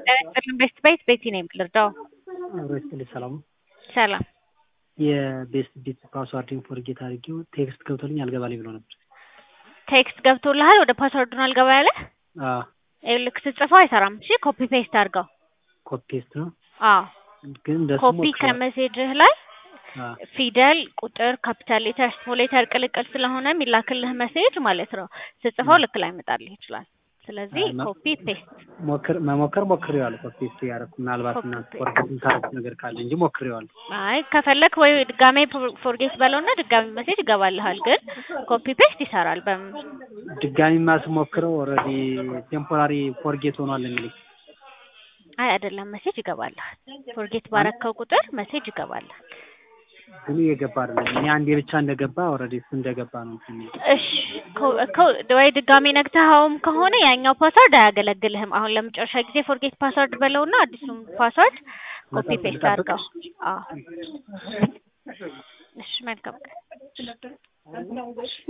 ቤስት ቤት ቤቲ ነኝ የምልርዳው አብሮች ትልጅ ሰላም ነው። ሰላም የቤስት ቤት ፓስዋርድን ፎርጌት አድርጌው ቴክስት ገብቶልኝ አልገባልኝ ብሎ ነበር። ቴክስት ገብቶልሃል? ወደ ፓስወርዱን አልገባ ያለ አዎ ልክ ስትጽፈው አይሰራም። እሺ ኮፒ ፔስት አድርገው። ኮፒ ፔስት ነው አዎ ግን እንደሱ ኮፒ ሞክሬያለሁ። ከመሴጅህ ላይ አዎ ፊደል፣ ቁጥር፣ ካፒታል ሌተር፣ ስሞል ሌተር ቅልቅል ስለሆነ የሚላክልህ መሴጅ ማለት ነው ስትጽፈው ልክ ላይ ይመጣልህ ይችላል። ስለዚህ አይ፣ መ- ኮፒ ፔስት ሞክር መሞከር ሞክሬዋለሁ። ኮፒ ፔስት ያደረኩ ምናልባት ኮፒ እናንተ ፔስት። ፎርጌት የምታደርጉት ነገር ካለ እንጂ ሞክሬዋለሁ። አይ ከፈለክ ወይ ድጋሜ ፎርጌት በለውና ድጋሜ መሴጅ ይገባልሃል። ግን ኮፒ ፔስት ይሰራል። በምን ድጋሚማ ስሞክረው ኦልሬዲ ቴምፖራሪ ፎርጌት ሆኗል የሚለኝ አይ አይደለም፣ መሴጅ ይገባልሃል። ፎርጌት ባረከው ቁጥር መሴጅ ይገባልሃል። ግን እየገባ አይደለም። እኔ አንዴ ብቻ እንደገባ ኦልሬዲ እሱ እንደገባ ነው እንትን የሚለው። እሺ ኮ- ኮ- ወይ ድጋሜ ነግተኸውም ከሆነ ያኛው ፓስወርድ አያገለግልህም። አሁን ለመጨረሻ ጊዜ ፎርጌት ፓስወርድ በለውና አዲሱን ፓስወርድ ኮፒ መጠበቅ- ፔስት ልጠብቅ? አድርገው። አዎ እሺ መልካም ቀን።